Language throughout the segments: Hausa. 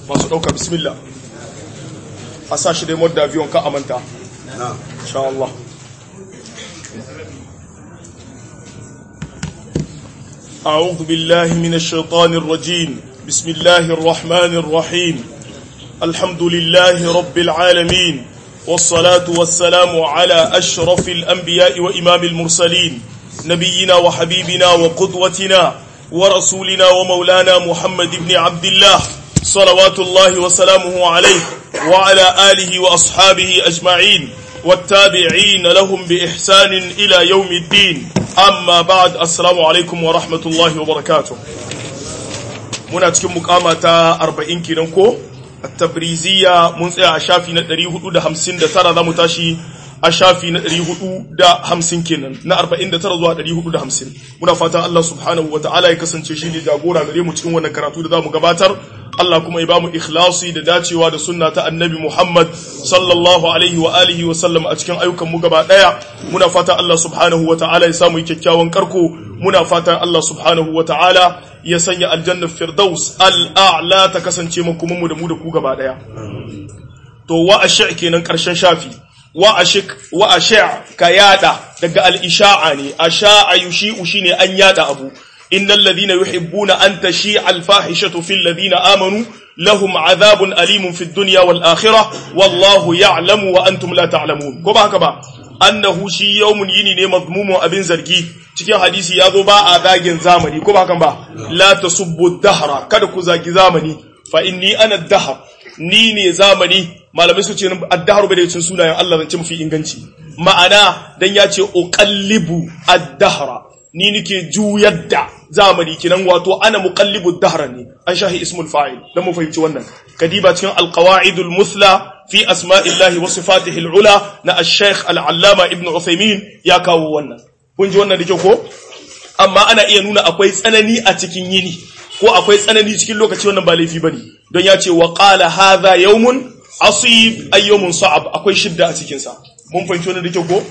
masu ɗauka bismillah a sa shi dai modda aviyon ka amanta insha Allah أعوذ بالله من الشيطان الرجيم بسم الله الرحمن الرحيم الحمد لله رب العالمين والصلاة والسلام على أشرف الأنبياء وإمام المرسلين نبينا وحبيبنا وقدوتنا ورسولنا ومولانا محمد بن عبد الله صلوات الله وسلامه عليه وعلى آله وأصحابه أجمعين والتابعين لهم بإحسان إلى يوم الدين أما بعد السلام عليكم ورحمة الله وبركاته muna cikin mukama ta 40 kenan ko at-tabriziya mun tsaya a shafi na 459 zamu tashi a shafi na 450 kenan na 49 zuwa 450 muna fatan Allah subhanahu wataala ya kasance shi ne jagora gare mu cikin wannan karatu da zamu gabatar Allah kuma ya bamu ikhlasi da dacewa da sunna ta annabi Muhammad sallallahu alaihi wa alihi wa sallam a cikin ayyukan mu gaba daya muna fatan Allah subhanahu wataala ya samu kyakkyawan karko muna fatan Allah subhanahu wataala ya sanya aljannar firdaus al'a'la ta kasance kuma mu da mu da ku gaba daya to wa ashi kenan karshen shafi wa ashik wa ashi ka yada daga al-isha'a ne asha'a yushi'u shine an yada abu innal ladhina yuhibbuna an tashi'a al-fahishatu fil ladhina amanu lahum adhabun alimun fid dunya wal akhirah wallahu ya'lamu wa antum la ta'lamun ko ba haka ba annahu shi yawmun yini ne mazmumun abin zargi cikin hadisi ya zo ba a zagin zamani ko ba hakan ba la tasubbu dahra kada ku zagi zamani fa inni ana dahar ni ne zamani malamai su ce ad-dahru bai da cikin sunayen Allah zance mafi inganci ma'ana dan ya ce uqallibu ad-dahra ni nike juyar da zamani kinan wato ana muqallibu ad-dahra ne an shahi ismul fa'il dan mu fahimci wannan kadiba cikin al-qawaidul muthla في أسماء الله وصفاته العلى نا الشيخ العلامة ابن عثيمين يا كاو wannan kun ji wannan dake ko amma ana iya nuna akwai tsanani a cikin yini ko akwai tsanani cikin lokaci wannan ba laifi bane don ya ce wa qala hadha yawmun asib ay yawmun sa'ab akwai shidda a cikin sa mun fahimci wannan dake ko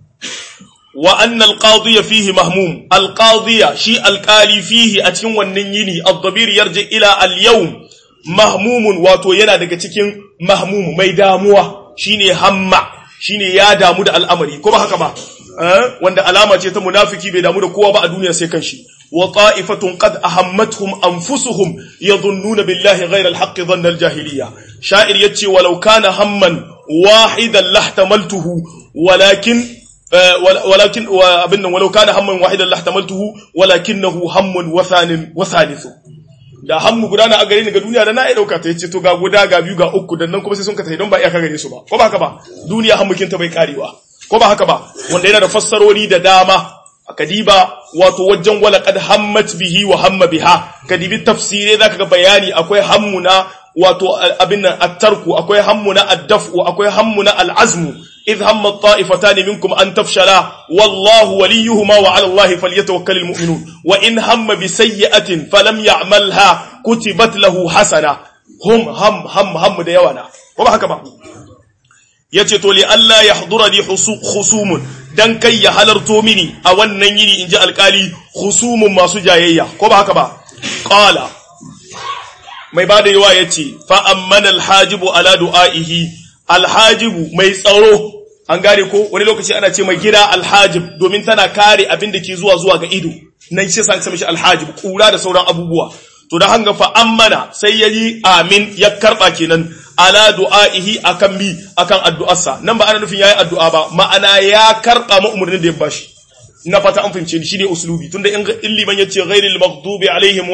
wa anna al-qadiya fihi mahmum al-qadiya shi al-qali fihi a cikin wannan yini ad-dabir yarji ila al-yawm mahmumun wato yana daga cikin mahmum mai damuwa shine hamma shine ya damu da al'amari ko ba haka ba wanda alama ce ta munafiki bai damu da kowa ba a duniya sai kanshi wa ta'ifatun qad ahammatuhum anfusuhum yadhunnuna billahi ghayra al-haqqi dhanna al-jahiliyya sha'ir yace walau kana hamman wahidan lahtamaltuhu walakin walakin abin nan walau kana hamman wahidan lahtamaltuhu walakinahu hammun wa thanin wa thalithu da hammu guda na a gare ni ga duniya da na iya dauka ta yace to ga guda ga biyu ga uku dan nan kuma sai sun ka tafi don ba iya ka gare su ba ko ba haka ba duniya hammukin ta bai karewa ko ba haka ba wanda yana da fassarori da dama kadiba wato wajen wala qad hammat bihi wa hamma biha kadibi tafsire zaka ga bayani akwai hammuna wato abin nan at-tarku akwai hammuna ad-daf'u akwai hammuna al-azmu إذ هم الطائفتان منكم أن تفشلا والله وليهما وعلى الله فليتوكل المؤمنون وإن هم بسيئة فلم يعملها كتبت له حسنة هم هم هم هم ديوانا وما هكذا yace to li Allah ya hadura li khusumun dan kai ya halarto mini a wannan yini inji alkali khusumun masu jayayya ko ba haka ba qala mai bada yawa yace fa ammana alhajibu ala du'aihi alhajibu mai tsaro an gane ko wani lokaci ana ce mai gida alhajib domin tana kare abin da ke zuwa zuwa ga ido nan shi san mishi alhajib kura da sauran abubuwa to da hanga fa ammana sai yayi amin ya karba kenan ala du'aihi akan mi akan addu'arsa nan ba ana nufin yayi addu'a ba ma'ana ya karba mu umurnin da ya bashi na fata an fahimce ni shine uslubi tunda in liman yace ghairil maghdubi alaihim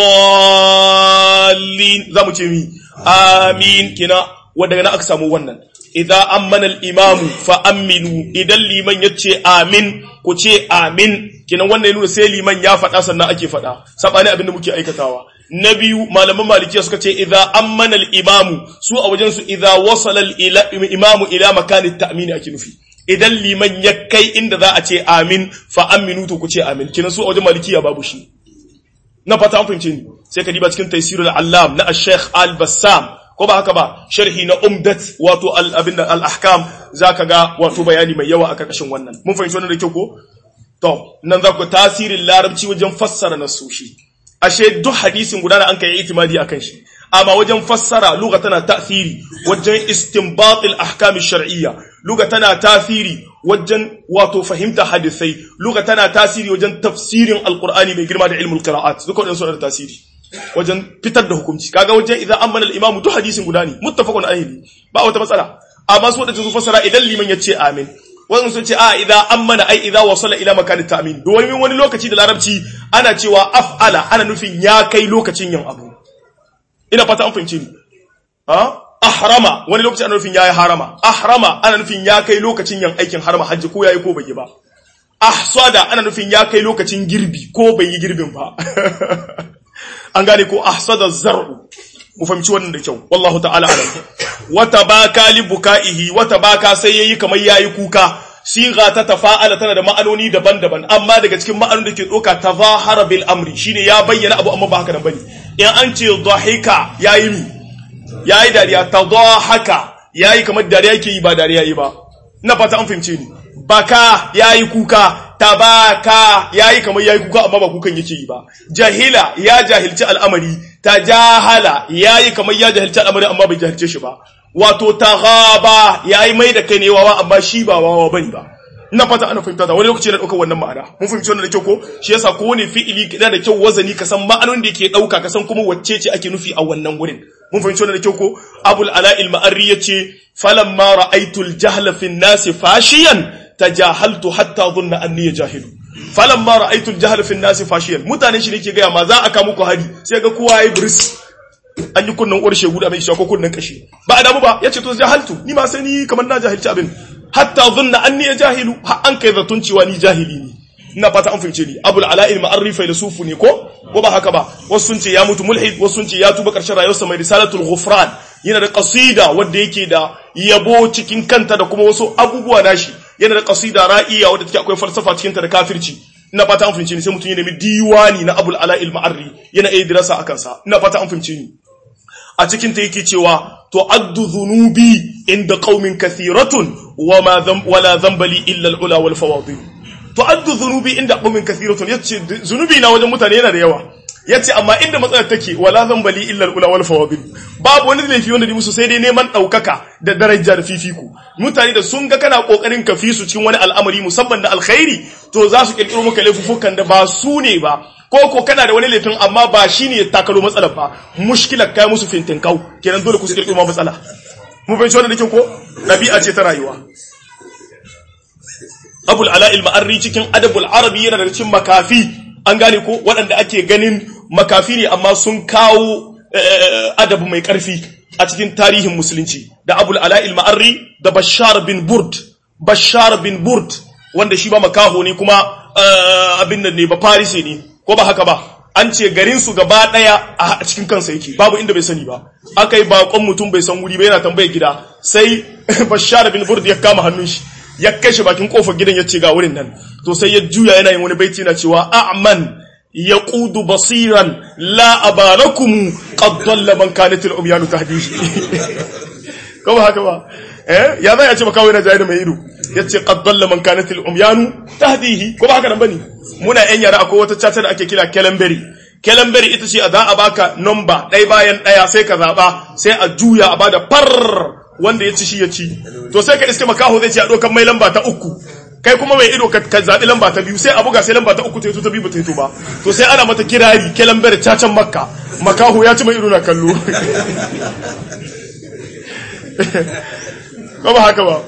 waladdallin zamu ce mi amin kina wanda na aka samu wannan idza ammana al-imam fa aminu idan liman yace amin ku ce amin kinan wannan ya nuna sai liman ya faɗa sannan ake faɗa sabani abin da muke aikatawa na biyu malaman malikiya suka ce idza ammana al-imam su a wajen su idza wasala al-imam ila makani at-ta'min ake nufi idan liman ya kai inda za a ce amin fa aminu to ku ce amin kinan su a wajen malikiya babu shi na fata an fahimce ni sai ka diba cikin taysirul allam na al-sheikh al-bassam ko ba haka ba sharhi na umdat wato al-abin al-ahkam zaka ga wato bayani mai yawa a karkashin wannan mun fahimci wannan da kyau ko to nan za ku tasirin larabci wajen fassara nasoshi ashe duk hadisin guda da an kai itimadi akan shi amma wajen fassara lugha tana tasiri wajen istinbat al-ahkam shar'iyya lugha tana tasiri wajen wato fahimta hadisai lugha tana tasiri wajen tafsirin alqur'ani mai girma da ilmul qira'at duka wadannan suna da tasiri wajen fitar da hukunci kaga wajen idan amana al-imamu duk hadisin guda ne muttafaqun alaihi ba wata matsala amma su wadanda su fassara idan liman ya ce amin wannan sun ce a idan amana ai idan wasala ila makanin ta'min domin wani lokaci da larabci ana cewa af'ala ana nufin ya kai lokacin yin abu ina fata an fahimce ni ha ahrama wani lokaci ana nufin yayi harama ahrama ana nufin ya kai lokacin yin aikin harama hajji ko yayi ko bai yi ba ahsada ana nufin ya kai lokacin girbi ko bai yi girbin ba an gane ko ahsada zar'u mu fahimci wannan da kyau wallahu ta'ala alam wata baka li bukaihi wata baka sai yayi kamar yayi kuka siga ta tafa'ala tana da ma'anoni daban-daban amma daga cikin ma'anonin da ke doka tazahara bil amri shine ya bayyana abu amma ba haka nan bane in an ce dhahika yayi mi yayi dariya tadahaka yayi kamar dariya yake yi ba dariya yi ba ina fata an fahimce ni baka yayi kuka tabaka yayi kamar yayi kuka amma ba kukan yake yi ba jahila ya jahilci al'amari tajahala yayi kamar ya jahilci al'amari amma bai jahilce shi ba wato taghaba yayi mai da kai ne wawa amma shi ba wawa bane ba ina fata ana fahimta da wani lokaci na daukar wannan ma'ana mun fahimci wannan da kyau ko shi yasa ko wani fi'ili kida da kyau wazani ka san ma'anonin da yake dauka ka san kuma wacce ce ake nufi a wannan gurin mun fahimci wannan da kyau ko abul ala'il ma'arri yace falamma ra'aytul jahla fi an-nasi fashiyan tajahaltu hatta dhunna anni jahilu falamma ra'aytul jahla fi an-nasi fashiyan mutane shi nake ga ma za a ka muku hari sai ga kowa yayi bris an yi kunnan uwar shegu da mai shako kunnan kashi ba a damu ba yace to jahaltu ni ma sai ni kamar na jahilci abin hatta dhunna anni jahilu har an kai zatun cewa ni jahili ne ina fata an fahimce ni abul ala'il ma'arri filasufu ne ko ko ba haka ba wasu sun ce ya mutu mulhid wasu sun ce ya tuba karshen rayuwarsa mai risalatul ghufran yana da qasida wanda yake da yabo cikin kanta da kuma wasu abubuwa nashi yana da qasida ra'iya wadda take akwai falsafa cikin ta da kafirci ina fata an fahimce ni sai mutum ya nemi diwani na abul ala'il ma'arri yana iya dirasa akan sa ina fata an fahimce ni a cikin ta yake cewa to addu dhunubi inda qaumin kathiratun wama dhanb wala dhanbali illa al-ula wal fawadil to addu dhunubi inda qaumin kathiratun yace zunubi na wajen mutane yana da yawa yace amma inda matsalar take wala dhanbali illa al-ula wal fawadil babu wani laifi wanda ni musu sai dai neman daukaka da daraja da fifiku mutane da sun ga kana kokarin ka fi su cikin wani al'amari musamman da alkhairi to za su kirkiro maka laifufukan da ba su ne ba ko ko kana da wani laifin amma ba shi ne ya takalo matsalar ba mushkilar kai musu fintin kau kenan dole ku su kirkiro matsala mu fahimci wannan da ko ɗabi'a ce ta rayuwa abul ala'il ma'arri cikin adabul arabi yana da cikin makafi an gane ko waɗanda ake ganin makafi ne amma sun kawo adabu mai ƙarfi a cikin tarihin musulunci da abul ala'il ma'arri da bashar bin burd bashar bin burd wanda shi ba makaho ne kuma abin nan ne ba farisi ne ko ba haka ba an ce garin su gaba daya a cikin kansa yake babu inda bai sani ba aka yi bakon mutum bai san wuri ba yana tambayar gida sai bashar bin burd ya kama hannun shi ya kai shi bakin kofar gidan ya ce ga wurin nan to sai ya juya yana yin wani baiti yana cewa a'man yaqudu basiran la abalakum qad dalla man kanat al-umyanu tahdihi ko ba haka ba eh ya zai ya ce makawo yana jaye da mai ido yace qad dalla man kanat al-umyanu tahdihi ko ba haka nan bane muna yan yara akwai wata chata da ake kira kelamberi kelamberi ita ce a za a baka number ɗaya bayan ɗaya sai ka zaba sai a juya a bada far wanda ya ci shi ya ci to sai ka iske makaho zai ce a dokan mai lamba ta uku kai kuma mai ido ka zaɓi lamba ta biyu sai a buga sai lamba ta uku ta yi ta biyu ba ta yi ba to sai ana mata kirari kelamberi cacan makka makaho ya ci mai ido na kallo ko ba haka ba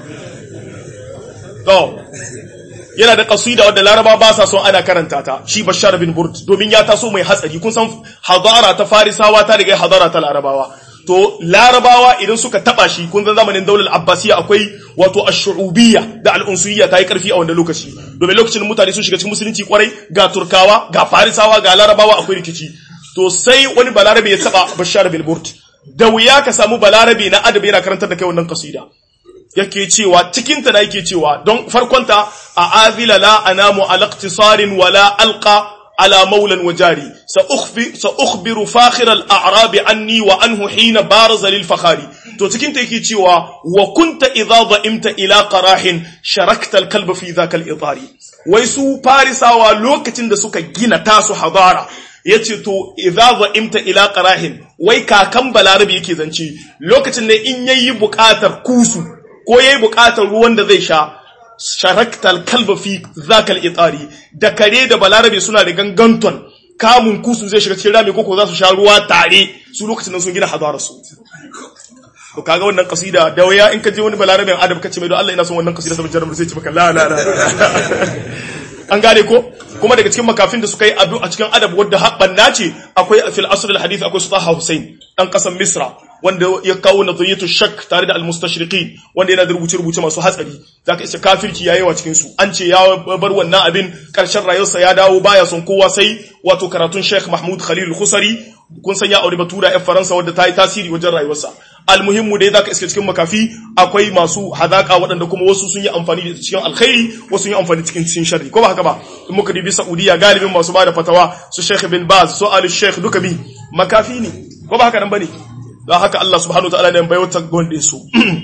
to yana da kasida wadda laraba ba sa son ana karanta ta shi bashar bin burd domin ya taso mai hatsari kun san hadara ta farisawa ta riga hadara ta larabawa to larabawa idan suka taba shi kun san zamanin daular abbasiya akwai wato ash-shu'ubiyya da al-unsuyya ta yi karfi a wannan lokaci domin lokacin mutane sun shiga cikin musulunci kwarai ga turkawa ga farisawa ga larabawa akwai rikici to sai wani balarabe ya taba bashar bin burd da wuya ka samu balarabe na adabi yana karantar da kai wannan kasida yake cewa cikinta da yake cewa don farkonta a azila la anamu ala iqtisarin wala alqa ala maulan wa jari sa ukhbiru fakhir al a'rab anni wa anhu hina baraza lil fakhari to cikinta yake cewa wa kunta idha dha'imta ila qarahin sharakta al kalba fi dhaka al itari wai su farisawa lokacin da suka gina tasu hadara yace to idza za'imta ila qarahin wai kakan balarabe yake zance lokacin ne in yayi buƙatar kusu ko yayi buƙatar ruwan da zai sha sharaktal kalba fi zakal itari da kare da balarabe suna da ganganton kamun kusu zai shiga cikin rami koko za su sha ruwa tare su lokacin nan sun gina hadara su to kaga wannan kasida da waya in ka je wani balarabin adab kace mai don Allah ina son wannan kasida saboda jarabar sai ce maka la la la an gane ko kuma daga cikin makafin da suka yi abu a cikin adab wadda haɓɓan nace akwai fil asr al hadith akwai Sultan Hussein dan kasan Misra wanda ya kawo nadhiyatu shak tare da al mustashriqin wanda yana da rubuce rubuce masu hatsari zaka isa kafirci yayi wa cikin su an ce ya bar wannan abin karshen rayuwarsa ya dawo baya son kowa sai wato karatun Sheikh Mahmud Khalil Khusari kun san ya aure batura yan Faransa wadda ta yi tasiri wajen rayuwarsa almuhimmu dai zaka iske cikin makafi akwai masu hadaka waɗanda kuma wasu sun yi amfani da cikin alkhairi wasu sun yi amfani cikin cikin sharri ko ba haka ba in muka dubi Saudiya galibin masu bada fatawa su Sheikh bin Baz su Ali Sheikh duka bi makafi ne ko ba haka nan bane don haka Allah subhanahu wataala ne bai wata gonde su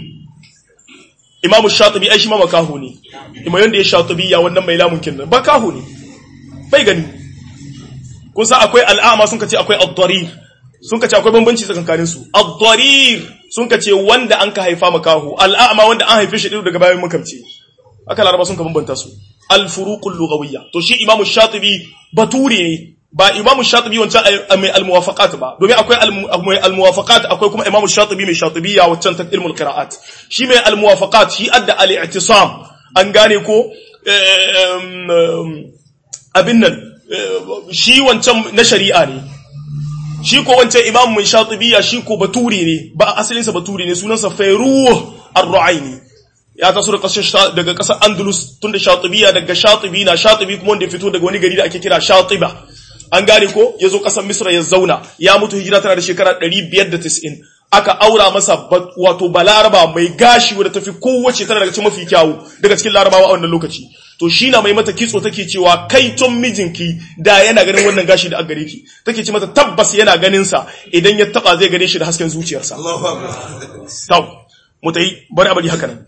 Imam Shatibi ai shi ma makahu ne imam yanda ya Shatibi ya wannan mai lamun kin ba kahu ne bai gani kun san akwai al'ama sun kace akwai ad-darir sun ka ce akwai bambanci tsakankanin su ad-darir sun ka ce wanda an ka haifa makahu al'ama wanda an haife shi din daga bayan makamci aka laraba sun ka bambanta su al-furuqul lughawiyya to shi imamu shatibi bature ne ba imamu shatibi wancan mai al-muwafaqat ba domin akwai al-muwafaqat akwai kuma imamu shatibi mai shatibiyya wancan ta ilmul qira'at shi mai al-muwafaqat shi adda al-i'tisam an gane ko abin nan shi wancan na shari'a ne shi ko wancan imam mai shatibiya shi ko baturi ne ba asalinsa baturi ne sunansa fairuh ar-ru'aini ya taso daga kasar andalus tunda shatibiya daga shatibi na shatibi kuma wanda ya fito daga wani gari da ake kira shatiba an gane ko ya zo kasar misra ya zauna ya mutu hijira tana da shekara 590 aka aura masa wato balaraba mai gashi wadda tafi kowace tana daga cikin mafi kyawu daga cikin larabawa a wannan lokaci to shi na mai mata kitso take cewa kai ton mijinki da yana ganin wannan gashi da gare ki take ce mata tabbas yana ganin sa idan ya taba zai gane shi da hasken zuciyarsa tau mutai bari abadi haka nan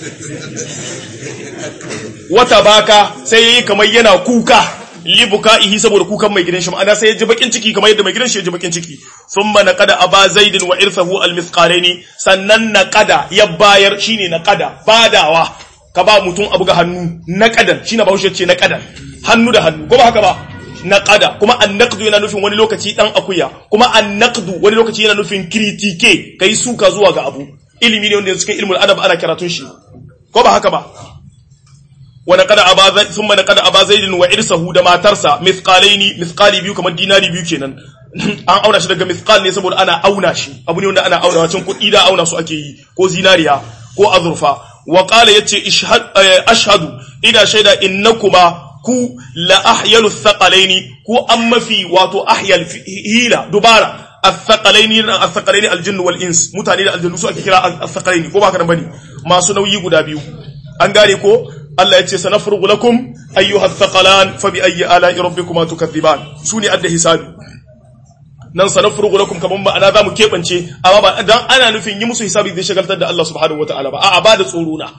wata baka sai yayi kamar yana kuka libuka'ihi saboda kukan mai gidan shi ma'ana sai ya ji bakin ciki kamar yadda mai gidan shi ya ji bakin ciki thumma naqada aba zaidin wa irthahu almithqalaini sannan naqada ya bayar shine naqada badawa ka ba mutum abu ga hannu naqadan shine bahaushe ce naqadan hannu da hannu ko ba haka ba naqada kuma annaqdu yana nufin wani lokaci dan akuya kuma annaqdu wani lokaci yana nufin kritike kai suka zuwa ga abu ilimi ne wanda cikin ilmul adab ana karatun shi ko ba haka ba wa naqada aba zaid thumma naqada aba zaid wa irsahu da matarsa mithqalaini mithqali biyu kamar dinari biyu kenan an auna shi daga mithqal ne saboda ana auna shi abu ne wanda ana auna wacin kuɗi da auna su ake yi ko zinariya ko azurfa wa qala yace ashhadu ina shaida innakuma ku la ahyalu thaqalaini ku an mafi wato ahyal hila dubara الثقلين الثقلين الجن والانس mutane da aljannu su ake kira الثقلين ko ba ka bane masu nauyi guda biyu an gane ko Allah ya ce sanafrugu lakum ayyuha thaqalan fa bi ayyi ala'i rabbikuma tukaththiban sune adda hisabi nan sanafrugu lakum kaman ba ana zamu kebance amma ba dan ana nufin yi musu hisabi zai shagaltar da Allah subhanahu wataala ba a'a ba da tsoro na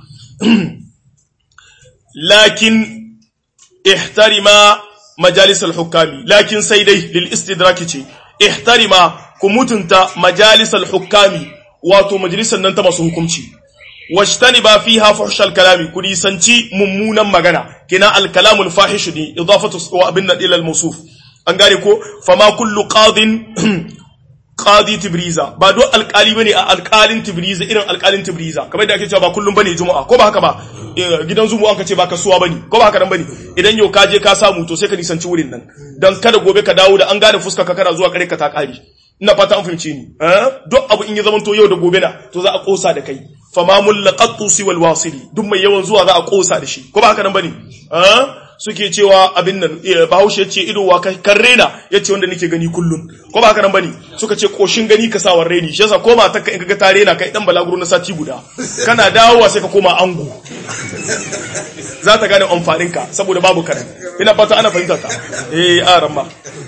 lakin ihtarima majalis al-hukami lakin sai dai lil istidraki ce ihtarima ku mutunta majalisal hukami wato majalisar nan ta masu hukunci washtani ba fiha fuhshal kalami ku nisanci mummunan magana kina al kalamul fahish ne idafatu wa abin nan ila al mawsuf an gane ko fama kullu qadin qadi tibriza ba do alkali bane a alkalin tibriza irin alkalin tibriza kamar da ake cewa ba kullum bane juma'a ko ba haka ba gidan zumu an ka ce ba kasuwa bane ko ba haka nan bane idan yau ka je ka samu to sai ka nisanci wurin nan dan kada gobe ka dawo da an gane fuska ka kana zuwa kare ka ta kare ina fata an fahimce ni eh duk abu in ya zama to yau da gobe na to za a kosa da kai fama mullaqatu siwal wasili duk mai yawan zuwa za a kosa da shi ko ba haka nan bane eh suke cewa abin nan bahaushe ce ido wa kan rena ya ce wanda nake gani kullum ko ba haka nan bane suka ce koshin gani ka sawar reni shi yasa koma ta in kaga ta rena kai dan balaguro na sati guda kana dawowa sai ka koma ango za ta gane amfanin ka saboda babu kare ina fata ana fahimta ta eh a ramma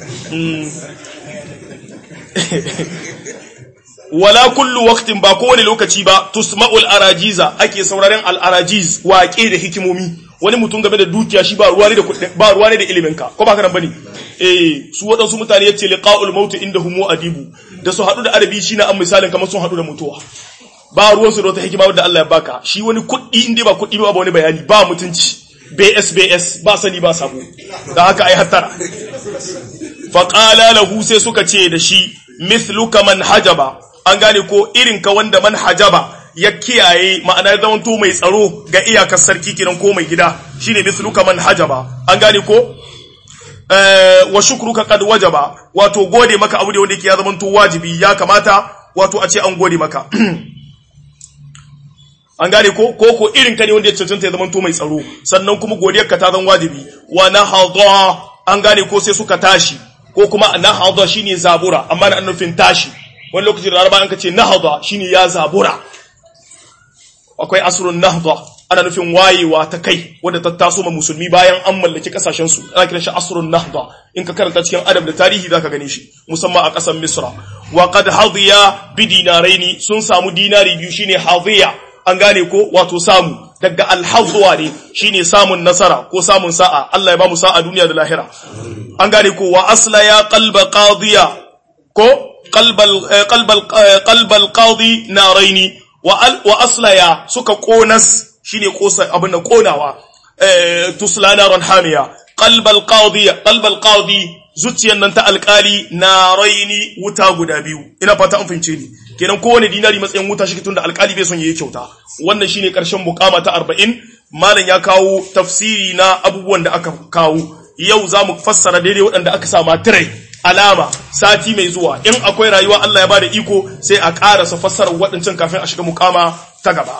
wala kullu waqtin ba kowane lokaci ba tusma'ul arajiza ake sauraren al arajiz waƙe da hikimomi wani mutum game da dukiya shi ba ruwa ne da ba ruwa ne da ilimin ka ko ba ka nan bane eh su waɗansu mutane yace liqa'ul maut indahum adibu da su haɗu da adabi shine an misalin kamar sun haɗu da mutuwa ba ruwan su da wata hikima wadda Allah ya baka shi wani kuɗi inda ba kuɗi ba ba wani bayani ba mutunci BS BS ba sani ba sabo da haka ai hattara fa qala lahu sai suka ce da shi mithluka man hajaba an gane ko irin ka wanda man hajaba ya kiyaye ma'ana ya zamanto mai tsaro ga iyakar sarki kiran ko mai gida shine mithluka man hajaba an gane ko wa shukruka qad wajaba wato gode maka abu da wanda yake ya zamanto wajibi ya kamata wato a ce an gode maka an gane ko ko ko irin ka ne wanda ya cancanta ya zamanto mai tsaro sannan kuma godiyar ka ta zan wajibi wa nahadha an gane ko sai suka tashi ko kuma nahadha shine zabura amma na nufin tashi wani lokacin da laraba an ka ce nahadha shine ya zabura akwai asrun nahda ana nufin wayewa ta kai wadda ta taso ma musulmi bayan an mallaki kasashen su ana kiran shi asrun nahda in ka karanta cikin adab da tarihi zaka gane shi musamman a kasar misra wa qad hadiya bi dinaraini sun samu dinari biyu shine hadiya an gane ko wato samu daga alhazwa ne shine samun nasara ko samun sa'a Allah ya ba mu sa'a duniya da lahira an gane ko wa asla ya qalba qadiya ko qalbal qalbal qalbal qadi naraini wa aslaya suka konas shine kosa abin da konawa tusla naran hamiya qalbal qadi qalbal qadi zuciyan nan ta alkali naraini wuta guda biyu ina fata an fahimce ni kenan kowane dinari matsayin wuta shi tunda alkali bai son yayi kyauta wannan shine karshen mukama ta 40 malam ya kawo tafsiri na abubuwan da aka kawo yau zamu fassara daidai waɗanda aka sa matirai alama sati mai zuwa in akwai rayuwa Allah ya bada iko sai a ƙarasa fassarar waɗancan kafin a shiga mukama ta gaba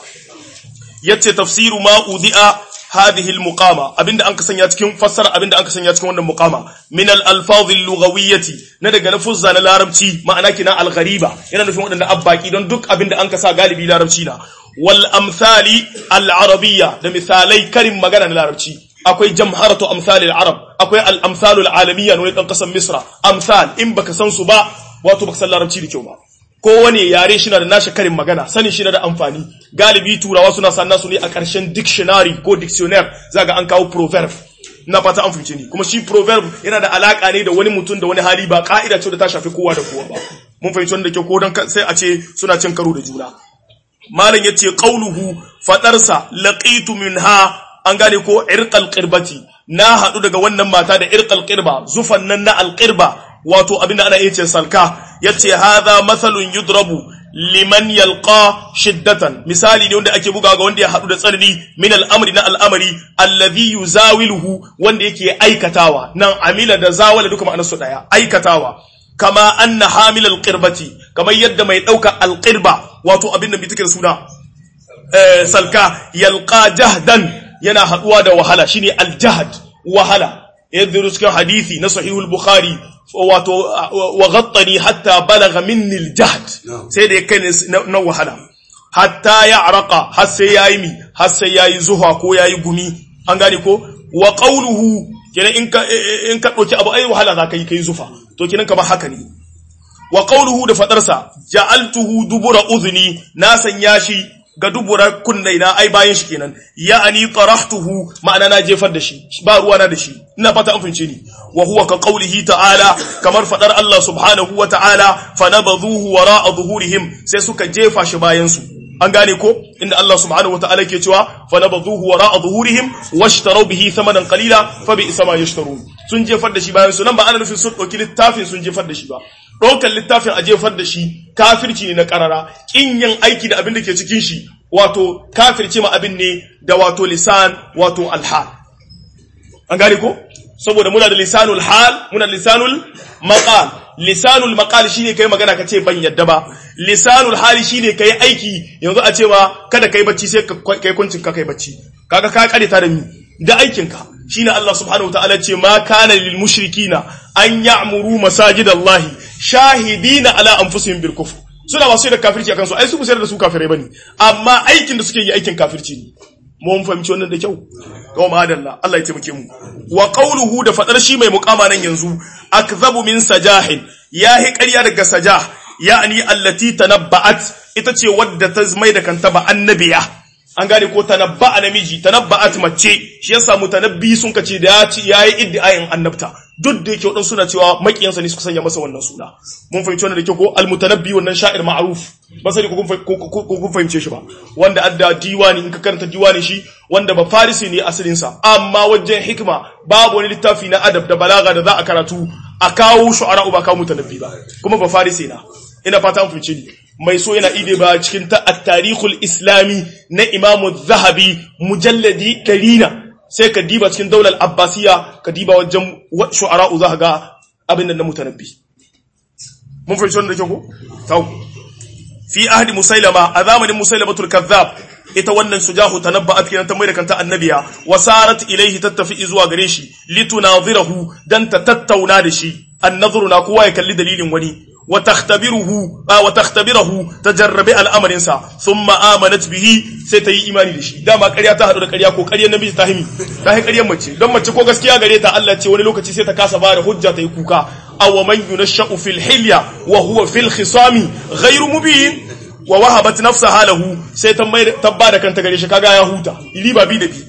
yace tafsiru ma udi'a hadhihi al-muqama abinda an ka sanya cikin fassara abinda an ka sanya cikin wannan muqama min al-alfaz al-lughawiyyati na daga lafuzza na larabci ma'ana kina al-ghariba yana nufin waɗanda abbaki don duk abinda an ka sa galibi larabci na wal amsali al-arabiyya da misalai karin magana na larabci akwai jamharatu amsalil arab akwai al-amsalul alamiyya ne dan kasan misra amsal in baka san su ba wato baka san larabci da kyau ba kowane yare shi na da nashi karin magana sanin shi na da amfani galibi turawa suna san nasu ne a ƙarshen dictionary ko dictionnaire zaga an kawo proverb na fata an fice ni kuma shi proverb yana da alaka ne da wani mutum da wani hali ba ka'ida ce da ta shafi kowa da kowa ba mun fahimci wanda ke ko dan sai a ce suna cin karo da juna malam yace qauluhu fadarsa laqitu minha an gane ko irqal qirbati na hadu daga wannan mata da irqal qirba zufan nan na alqirba wato abinda ana yace salka yace hadha mathalun yudrabu liman yalqa shiddatan misali ne wanda ake buga ga wanda ya hadu da tsanani min al'amri na al'amari alladhi yuzawiluhu wanda yake aikatawa nan amila da zawala duka ma'anar su daya aikatawa kama anna hamilal qirbati kamar yadda mai dauka alqirba wato abin da bi take da suna salka yalqa jahdan yana haduwa da wahala shine aljahad wahala yadda cikin hadisi na sahihul bukhari wato wa ghattani hatta balagha minni aljahd sai da yake na wahala hatta ya araka har sai yayi mi har sai yayi zuha ko yayi gumi an gane ko wa qawluhu kenan in ka in ka dauki abu ai wahala za ka yi kai zufa to kenan kamar haka ne wa qawluhu da fadarsa ja'altuhu dubura udhni na sanya shi ga dubura kunnai na ai bayan shi kenan ya'ani tarahtuhu ma'ana na jefar da shi ba ruwa na da shi ina fata an fince ni wa huwa ka qawlihi ta'ala kamar fadar Allah subhanahu wa ta'ala fanabadhuhu wara'a zuhurihim sai suka jefa shi bayan su an gane ko inda Allah subhanahu wa ta'ala ke cewa fanabadhuhu wara'a zuhurihim washtaraw bihi thamanan qalila fa bi isma yashtarun sun jefar da shi bayan su nan ba ana nufin sun dauki littafin sun jefar da shi ba ɗaukar littafin a jefar da shi kafirci ne na ƙarara ƙin yin aiki da abin da ke cikin shi wato kafirci ma abin ne da wato lisan wato alhal an gane ko saboda muna da lisanul hal muna da lisanul maqal lisanul maqal shine kai magana ka ce ban yadda ba lisanul hali shine kai aiki yanzu a cewa kada kai bacci sai kai kuncin ka kai bacci kaga ka kare ta da mi da aikinka shine Allah subhanahu wataala ce ma kana lil mushrikina an ya'muru masajidallahi shahidina ala anfusihim bil kufr suna masu da kafirci akan su ai su sayar da su kafirai bane amma aikin da suke yi aikin kafirci ne mun fahimci wannan da kyau to madalla Allah ya taimake mu wa qawluhu da fadar shi mai muqama nan yanzu akzabu min sajahin yahi ƙarya daga sajah ya'ni allati tanabba'at ita ce wadda ta mai da kanta ba annabiya an gane ko tanabba'a namiji tanabba'at mace shi yasa mutanabbi sun kace da ya ci yayi iddiayin annabta duk da yake wadansu suna cewa makiyansa ne suka sanya masa wannan suna mun fahimci wannan da kyau ko al-mutanabbi wannan sha'ir ma'ruf ba sai ko kun fahimce shi ba wanda adda diwani in ka karanta diwani shi wanda ba farisi ne asalin sa amma wajen hikima babu wani littafi na adab da balaga da za a karatu a kawo shu'ara ba kawo mutanabbi ba kuma ba farisi na ina fata an fahimce ni mai so yana ide ba cikin ta at-tarikhul islami na imamu zahabi mujalladi 100 sai ka diba cikin daular abbasiya ka diba wajen shu'ara'u za ka ga abin nan na mutanabbi mun fahimci wannan da kyau ko tau fi ahdi musailama a zamanin musailamatul kazzab ita wannan sujahu tanabba afkiran ta mai da kanta annabiya wasarat ilaihi tattafi zuwa gare shi litunadhirahu dan ta tattauna da shi annadhuru na kowa ya kalli dalilin wani wa takhtabiruhu wa takhtabirahu tajarrabi al'amarin sa thumma amanat bihi sai ta yi imani da shi dama ƙarya ta hadu da ƙarya ko ƙaryar namiji ta himi ta yi ƙaryar mace don mace ko gaskiya gare ta Allah ce wani lokaci sai ta kasa ba da hujja ta yi kuka aw man yunashau fil hilya wa huwa fil khisami ghayru mubin wa wahabat nafsaha lahu sai ta mai ta ba da kanta gare shi kaga ya huta riba bi da bi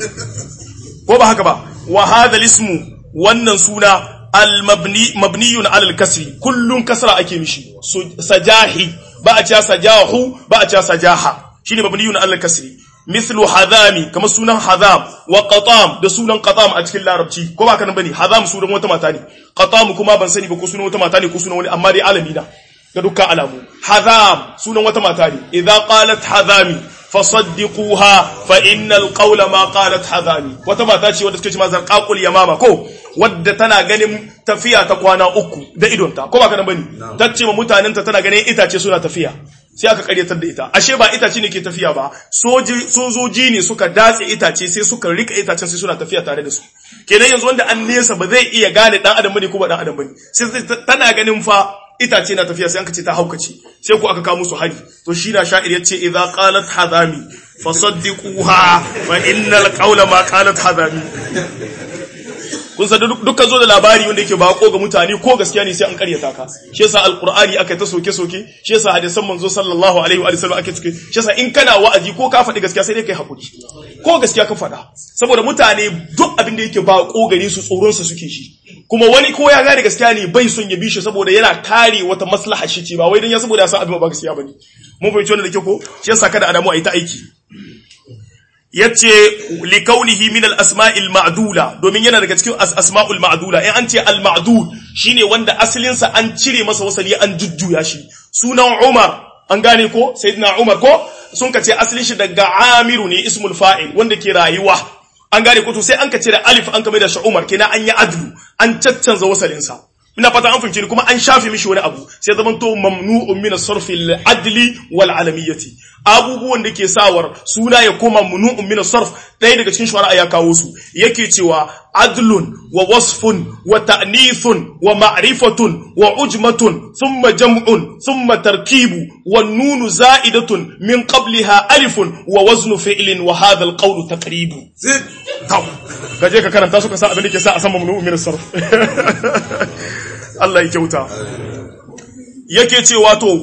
ko ba haka ba wa hadha ismu wannan suna al-mabni mabniyun ala al-kasri kullun kasra ake mishi sajahi ba a cewa sajahu ba a cewa sajaha shine mabniyun ala al-kasri mithlu hadami kamar sunan hadam wa qatam da sunan qatam a cikin larabci ko ba kana bane hadam sunan wata mata ne qatam kuma ban sani ba ko sunan wata mata ne ko sunan wani amma dai alami na ga dukkan alamu hadam sunan wata mata ne idza qalat hadami fasaddiquha fa innal qawla ma qalat hadami wata mata ce wadda take ce mazar qaqul yamama ko wadda tana ganin tafiya ta kwana uku da idonta ko ba kana bane tace ma mutanen ta tana ganin itace suna tafiya sai aka karyatar da ita ashe ba itace ne ke tafiya ba soji sojoji ne suka datse itace sai suka rika itacen sai suna tafiya tare da su kenan yanzu wanda an nesa ba zai iya gane dan adam bane ko ba dan adam bane sai tana ganin fa itace na tafiya sai an kace ta haukace sai ku aka kawo musu hari to shi na sha'ir yace idza qalat hadami fasaddiquha fa innal qawla ma qalat hadami kun san dukkan zo da labari wanda yake bako ga mutane ko gaskiya ne sai an karyata ka shi yasa alqur'ani aka ta soke soke shi yasa hadisan manzo sallallahu alaihi wa sallam ake soke shi yasa in kana wa'azi ko ka faɗi gaskiya sai dai kai hakuri ko gaskiya ka faɗa saboda mutane duk abin da yake bako gare su tsoron sa suke shi kuma wani ko ya gane gaskiya ne bai son ya bi shi saboda yana kare wata maslaha shi ce ba wai dan ya saboda ya san abin ba gaskiya bane mun fahimci wannan da ke ko shi yasa kada adamu a yi ta aiki yace li kaunihi min al asma'il ma'dula domin yana daga cikin asma'ul ma'dula in an ce al ma'dul shine wanda asalin sa an cire masa wasali an jujjuya shi sunan Umar an gane ko sayyidina Umar ko sun kace asalin shi daga Amiru ne ismul fa'il wanda ke rayuwa an gane ko to sai an kace da alif an kame da shi Umar kenan an yi adlu an caccanza wasalin sa ina fata an fahimci kuma an shafe mishi wani abu sai zaman to mamnu'un min as-sarf al-adli wal alamiyyati abubuwan da ke sawar suna ya koma mamnu'un min as-sarf ɗaya daga cikin shari'a ya kawo su yake cewa adlun wa wasfun wa ta'nithun wa ma'rifatun wa ujmatun thumma jam'un thumma tarkibu wan nunu za'idatun min qabliha alifun wa waznu fi'lin wa hadha al-qawlu taqribu kaje ka karanta su ka sa abin da ke sa a san mamnu'un min as-sarf Allah ya kyauta yake cewa to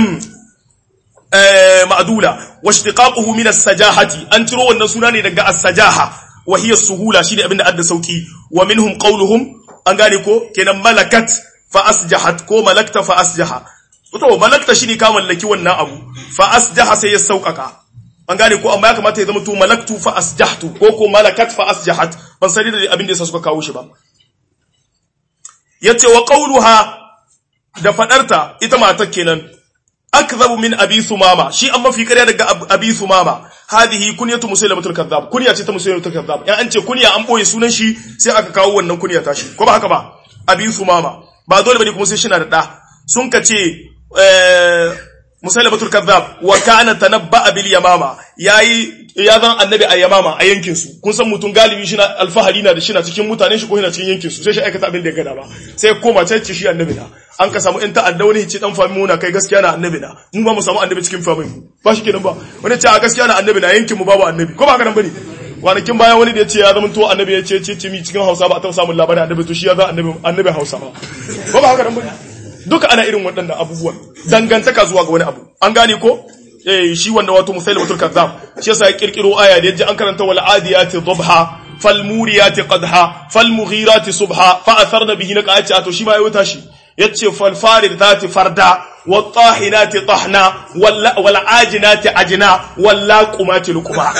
ma'dula wa ishtiqaquhu min as-sajahati an ciro wannan suna ne daga as-sajaha wa hiya as-suhula shine abinda adda sauki wa minhum qawluhum an gane ko kenan malakat fa asjahat ko malakta fa asjaha to malakta shine ka mallaki wannan abu fa asjaha sai ya saukaka an gane ko amma ya kamata ya zama to malaktu fa asjahtu ko ko malakat fa asjahat ban sani da abin da yasa suka kawo shi ba yace wa qawluha da fadarta ita matar kenan akzabu min abi thumama shi an mafi ƙarya daga abi thumama hadihi kunyatu musailamatul kadhab kunya ce ta musailamatul kadhab in an ce kunya an boye sunan shi sai aka kawo wannan kunya ta shi ko ba haka ba abi thumama ba dole bane kuma sai shi na da da sun ka ce eh musailamatul kadhab wa kana tanabba bil yamama yayi ya zan annabi a yamama a yankin su kun san mutum galibi shi na alfahari na da shi na cikin mutanen shi ko yana cikin yankin su sai shi aikata abin da ya gada ba sai koma can ce shi annabi na an ka samu in ta'adda wani ce dan fami muna kai gaskiya na annabi na mu ba mu samu annabi cikin famin mu ba shi kenan ba wani ce a gaskiya na annabi na yankin mu babu annabi ko ba haka nan bane kwanakin bayan wani da ya ce ya zama to annabi ya ce ce ce mi cikin Hausa ba a taɓa samun labarin annabi to shi ya za annabi annabi Hausa ba ko ba haka nan bane duka ana irin waɗannan abubuwan dangantaka zuwa ga wani abu an gane ko eh shi wanda wato musailamatul kazzab shi yasa ya kirkiro aya da yaji an karanta wal adiyati dhabha falmuriyati qadha falmughirati subha fa atharna bihi naqati to shi ma yayi tashi yace falfaridati farda wattahinati tahna wal ajinati ajna wal qumati luqma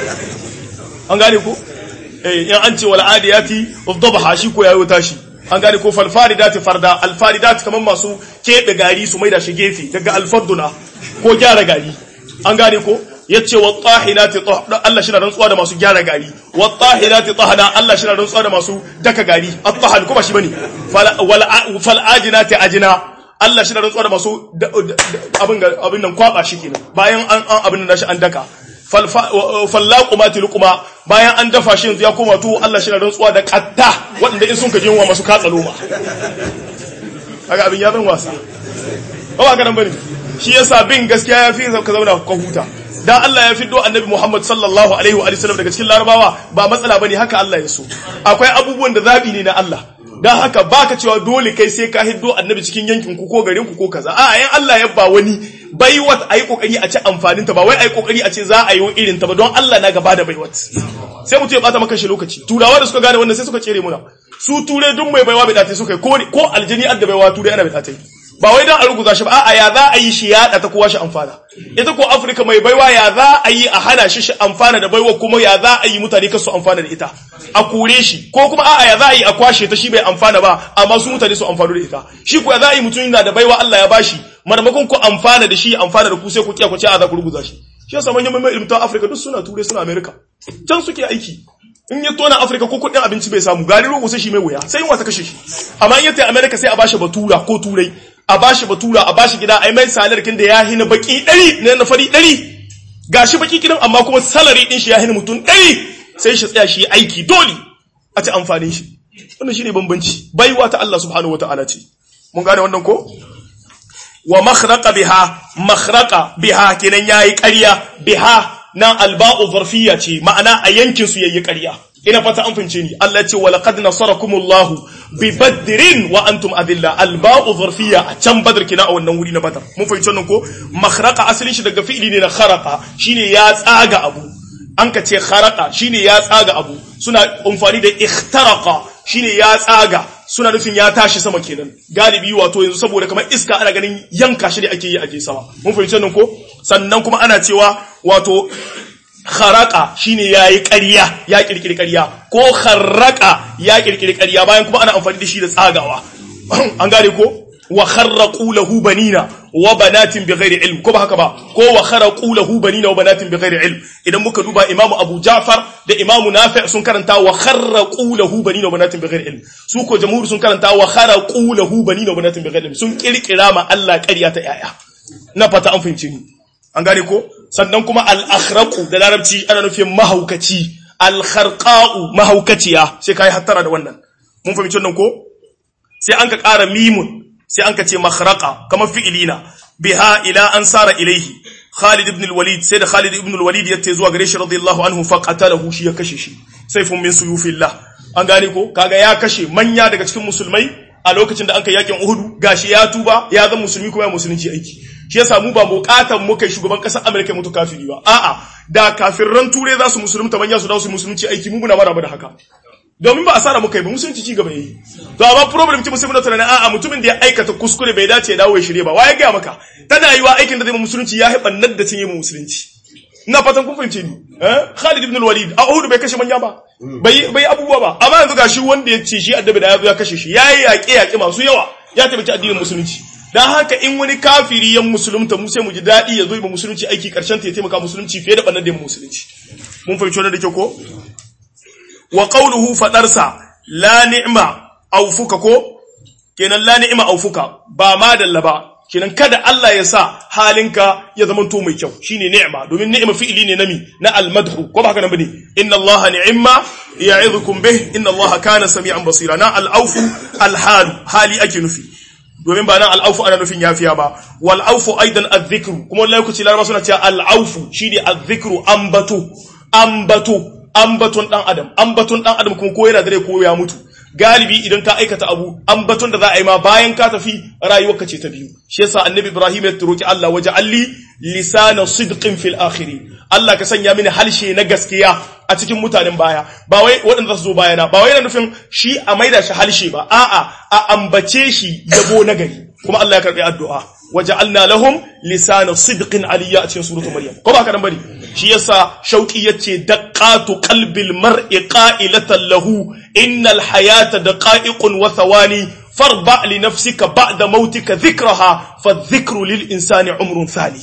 an gane ko eh in an ce wal adiyati dhabha shi ko yayi tashi an gane ko falfaridati farda alfaridati kaman masu kebe gari su maida shi gefe daga alfarduna ko gyara gari an gane ko yace wattahinati tahna Allah shi na rantsuwa da masu gyara gari wattahinati tahna Allah shi na rantsuwa da masu daka gari at-tahal kuma shi bane fal ajinati ajna Allah shi na rantsuwa da masu abin abin nan kwaba shi kenan bayan an abin nan shi an daka fallaku ma tilquma bayan an dafa shi yanzu ya koma to Allah shi na rantsuwa da qatta waɗanda in sun ka jinwa masu katsa loma kaga abin ya zan wasa ba ba nan bane shi yasa bin gaskiya ya fi ka zauna ka huta dan Allah ya fiddo annabi Muhammad sallallahu alaihi wa sallam daga cikin larabawa ba matsala bane haka Allah ya so akwai abubuwan da zabi ne na Allah dan haka baka cewa dole kai sai ka hiddo annabi cikin yankin ku ko garin ku ko kaza a yan Allah ya ba wani baiwat ayi kokari a ci amfanin ta ba wai ayi kokari a ce za a yi irin ta ba don Allah na gaba da baiwat sai mutum ya bata maka shi lokaci turawa da suka gane wannan sai suka cere muna su ture duk mai baiwa bai dace suka ko ko aljini adda baiwa ture ana bai dace ba wai dan a ruguza shi ba a'a ya za a yi shi ya ta kowa shi amfana ita ko Afirka mai baiwa ya za a yi a hana shi shi amfana da baiwa kuma ya za a yi mutane kasu amfana da ita a kore shi ko kuma a'a ya za a yi a kwashe ta shi bai amfana ba amma su mutane su amfana da ita shi ko ya za a yi mutum yana da baiwa Allah ya bashi marmakon ku amfana da shi amfana da ku sai ku kiya ku ce a za ku ruguza shi shi yasa manyan mai ilmta Afirka duk suna ture suna America can suke aiki in ya tona Afirka ko kudin abinci bai samu gari rogo sai shi mai wuya sai yin wata kashe shi amma in ya tafi America sai a bashi batura ko turai a bashi batura a bashi gida ai mai salar kin da ya hina baki 100 ne na fari 100 gashi baki kidan amma kuma salary din shi ya hina mutum 100 sai shi tsaya shi aiki dole a ci amfanin shi wannan shine bambanci baiwa ta Allah subhanahu wataala ce mun gane wannan ko wa makhraqa biha makhraqa biha kenan yayi ƙarya biha nan alba'u zarfiyya ce ma'ana a yankin su yayi ƙarya ina fata an fince ni Allah ya ce wa laqad nasarakumullahu bi badrin wa antum adilla alba'u zarfiyya a can badr kina a wannan wuri na badar mun fahimci wannan ko makhraqa asalin shi daga fi'ili ne na kharaqa shine ya tsaga abu an ka ce kharaqa shine ya tsaga abu suna amfani da ikhtaraqa shine ya tsaga suna nufin ya tashi sama kenan galibi wato yanzu saboda kamar iska ana ganin yanka shi da ake yi a je sama mun fahimci nan ko sannan kuma ana cewa wato kharaqa shine yayi ƙarya ya kirkiri ƙarya ko kharraqa ya kirkiri ƙarya bayan kuma ana amfani da shi da tsagawa an gane ko wa kharraqu lahu banina wa banatin bighairi ilm ko ba haka ba ko wa kharaqu lahu banina wa banatin bighairi ilm idan muka duba imamu abu ja'far da imamu nafi' sun karanta wa kharraqu lahu banina wa banatin bighairi ilm su ko jamhur sun karanta wa kharaqu lahu banina wa banatin bighairi ilm sun kirkira ma Allah ƙarya ta yaya na fata an fahimci ni an gane ko sannan kuma al-akhraqu da larabci ana nufin mahaukaci al-kharqa'u mahaukaciya sai kai hattara da wannan mun fahimci wannan ko sai an ka ƙara mimun sai an ka ce makhraqa kamar fi'ilina biha ila an sara ilaihi Khalid ibn al-Walid sai da Khalid ibn al-Walid ya zuwa gare shi radiyallahu anhu fa qatalahu shi ya kashe shi sayfun min suyufillah an gane ko kaga ya kashe manya daga cikin musulmai a lokacin da an kai yakin Uhud gashi ya tuba ya zama musulmi kuma ya musulunci aiki shi yasa mu ba bukatan mu kai shugaban kasar America mutu kafiri ba a'a da kafirran ture za su musulunta manya su dawo su musulunci aiki mu muna maraba da haka domin ba asara muka yi ba musulunci ci gaba yayi to amma problem ce musulmi na tunanin a'a mutumin da ya aikata kuskure bai dace ya dawo ya shirye ba waye ga maka tana yiwa aikin da zai musulunci ya haɓa nan da cinye mu musulunci ina fatan kun fahimce ni eh Khalid ibn al-Walid a Uhud bai kashe manya ba bai bai abubuwa ba amma yanzu gashi wanda ya ce shi addabi da ya zo ya kashe shi yayi yaƙe yaƙe masu yawa ya tabbata addinin musulunci dan haka in wani kafiri yan musulunta mu sai mu ji daɗi ya zo ba musulunci aiki karshen ta ya taimaka musulunci fiye da bannan da musulunci mun fahimci wannan da ke ko wa qawluhu fadarsa la ni'ma aufuka ko kenan la ni'ma aufuka ba ma dalla ba kenan kada Allah ya sa halinka ya zama to mai kyau shine ni'ma domin ni'ma fi'ili ne nami na almadhu ko ba haka nan bane inna Allah ni'ma ya'idukum bih inna Allah kana sami'an basira na al-aufu al-hal hali ake nufi domin ba nan al-aufu ana nufin yafiya ba wal aufu aidan adh-dhikru kuma wallahi ku ci laraba suna cewa al-aufu shine adh-dhikru ambatu ambatu ambaton dan adam ambaton dan adam kuma ko yana dare ko ya mutu galibi idan ka aikata abu ambaton da za a yi ma bayan ka tafi rayuwarka ce ta biyu shi yasa annabi ibrahim ya roki Allah waje alli lisana sidqin fil akhirin Allah ka sanya mini halshe na gaskiya a cikin mutanen baya ba wai waɗanda su zo bayana ba wai yana nufin shi a maida shi halshe ba a'a a ambace shi yabo na gari kuma Allah ya karbi addu'a waja'alna lahum lisana sidqin aliyya a cikin suratul maryam ko ba ka dan bari shi yasa shauki yace daqatu qalbil mar'i qa'ilatan lahu innal hayata daqa'iqun wa thawani farba li nafsika ba'da mautika dhikraha fa dhikru lil insani umrun thani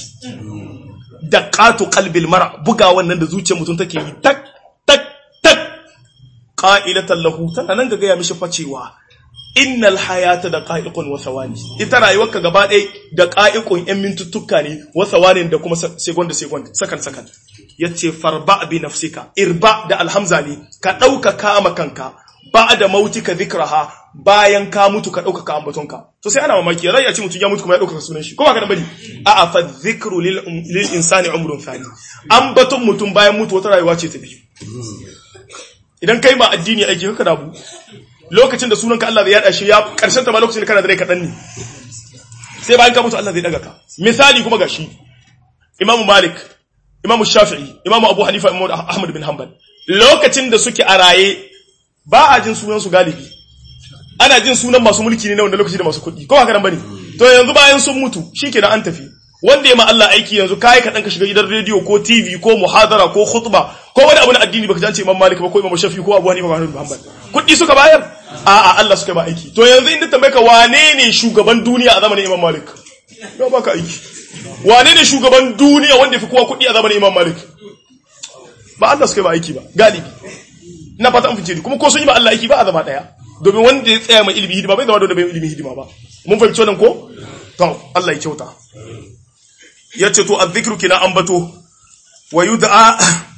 daqatu qalbil mar' buga wannan da zuciyar mutum take yi tak tak tak qa'ilatan lahu tana nan ga ya mishi facewa innal hayata da qa'iqun wa thawani ita rayuwarka gaba ɗaya da qa'iqun yan mintuttuka ne wa thawani da kuma second da second sakan sakan yace farba bi nafsika irba da alhamza ne ka dauka kama kanka ba'da mautika dhikraha bayan ka mutu ka dauka ka ambatonka to sai ana mamaki rai ya ce mutum ya mutu kuma ya dauka sunan shi ko ba ka da bari a'a fa dhikru lil lil insani umrun thani ambaton mutum bayan mutu wata rayuwa ce ta biyu idan kai ba addini aiki kaka dabu lokacin da sunanka Allah zai yada shi ya karshen ta ma lokacin da kana da rai kaɗan ne sai bayan ka mutu Allah zai daga ka misali kuma gashi Imam Malik Imam Shafi'i Imam Abu Hanifa Imam Ahmad bin Hanbal lokacin da suke a raye ba a jin sunan su galibi ana jin sunan masu mulki ne na wanda lokaci da masu kuɗi ko haka nan bane to yanzu bayan sun mutu shikenan an tafi wanda ya ma Allah aiki yanzu kai ka dan ka shiga gidan rediyo ko TV ko muhadara ko khutba ko wani abu na addini baka ji an ce Imam Malik ba ko Imam Shafi'i ko Abu Hanifa ba bin Hanbal kuɗi suka bayar a'a Allah suka ba aiki to yanzu inda tambaye ka wane ne shugaban duniya a zamanin Imam Malik ya baka aiki wane ne shugaban duniya wanda fi kowa kuɗi a zamanin Imam Malik ba Allah suka ba aiki ba galibi ina fata an fice kuma ko sun yi ba Allah aiki ba a zama daya domin wanda ya tsaya mai ilimi hidima bai zama da bai ilimi hidima ba mun fahimci wannan ko to Allah ya kyauta yace to azzikru kina ambato wa yud'a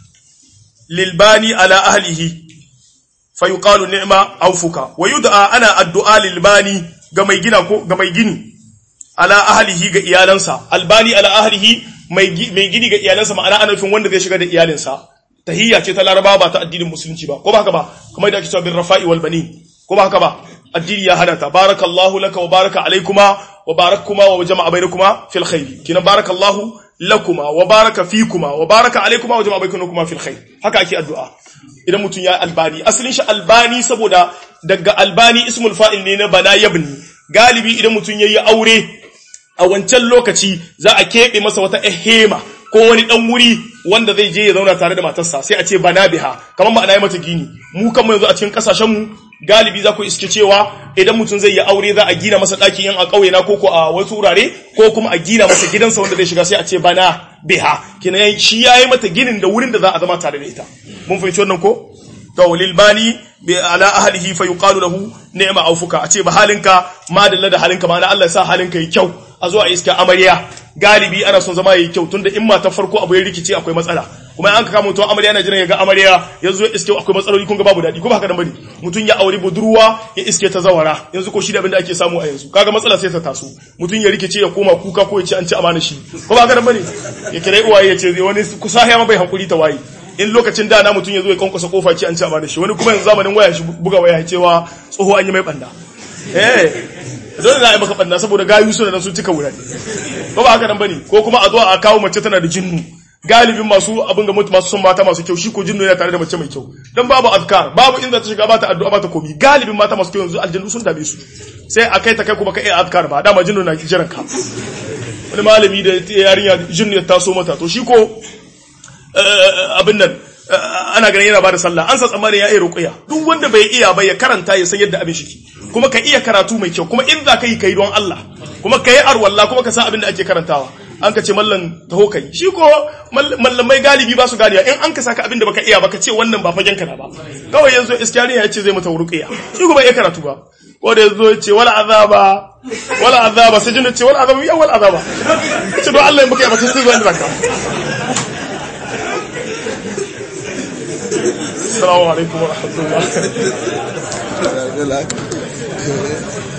lil bani ala ahlihi fayuqalu ni'ma aufuka wa yud'a ana addu'a lil bani ga mai gina ko ga mai gini ala ahlihi ga iyalansa albani ala ahlihi mai mai gini ga iyalansa ma'ana ana nufin wanda zai shiga da iyalinsa tahiyya ce ta laraba ba ta addinin musulunci ba ko ba haka ba kamar da ake cewa bin rafa'i wal bani ko ba haka ba addini ya hada ta barakallahu laka wa baraka alaikuma wa barakuma wa jama'a bainakuma fil khair kina barakallahu lakuma wa baraka fikuma wa baraka alaikuma wa jama'a bainakuma fil khair haka ake addu'a idan mutum ya albani asalin shi albani saboda daga albani ismul fa'il ne na bana yabni galibi idan mutum yayi aure a wancan lokaci za a keɓe masa wata ehema ko wani dan wuri wanda zai je ya zauna tare da matarsa sai a ce bana biha kamar ma'ana ya mata gini mu kan yanzu a cikin kasashen mu galibi za ku iske cewa idan mutum zai yi aure za a gina masa ɗaki yan a ƙauye na koko a wasu wurare ko kuma a gina masa gidansa wanda zai shiga sai a ce bana biha kina shi yayi mata ginin da wurin da za a zama tare da ita mun fahimci wannan ko to lil bani bi ala ahlihi fa yuqalu lahu ni'ma aufuka a ce ba halinka ma dalla da halinka ma na Allah ya sa halinka yi kyau a zo a iska amarya galibi ana son zama yayi kyau tunda in mata farko abu ya rikice akwai matsala kuma an ka kama mutum amarya yana jiran ya ga amarya yanzu ya iske akwai matsaloli kun ga babu daɗi ko ba haka nan bane mutum ya aure budurwa ya iske ta zawara yanzu ko shi da abin da ake samu a yanzu kaga matsala sai ta taso mutum ya rikice ya koma kuka ko ya ce an ci amana shi ko ba haka nan bane ya kira uwaye ya ce wani kusa ya ma bai hankuri ta waye in lokacin da na mutum ya zo ya kankwasa kofa ce an ci amana shi wani kuma yanzu zamanin waya shi buga waya cewa tsoho an yi mai banda eh dole na yi maka banda saboda gayu suna nan sun cika wurare ba ba haka nan bane ko kuma a zo a kawo mace tana da jinnu galibin masu abin ga mutu masu son mata masu kyau shi ko jinnu yana tare da mace mai kyau dan babu azkar babu inda ta shiga ba ta addu'a ba ta komi galibin mata masu kyau yanzu aljannu sun dame su sai a kai ta kai kuma ka iya azkar ba dama jinnu na jiran ka wani malami da yarinya jinnu ya taso mata to shi ko abin nan ana ganin yana bada sallah an sa tsammanin ya iya ruqya duk wanda bai iya ba ya karanta ya san yadda abin shi kuma ka iya karatu mai kyau kuma in za ka yi kai don Allah kuma ka yi arwalla kuma ka san abin da ake karantawa an ka ce mallan taho kai shi ko mallamai galibi ba su ganiya in an ka saka abin da baka iya baka ce wannan ba fagen ka na ba kawai yanzu iskariya ya ce zai mata ruqya shi kuma iya karatu ba ko da yazo ya ce wala azaba wala azaba sai jinna ce wala azaba ya wala azaba ce don Allah in baka yi ba sai zuwa inda zaka السلام عليكم ورحمة الله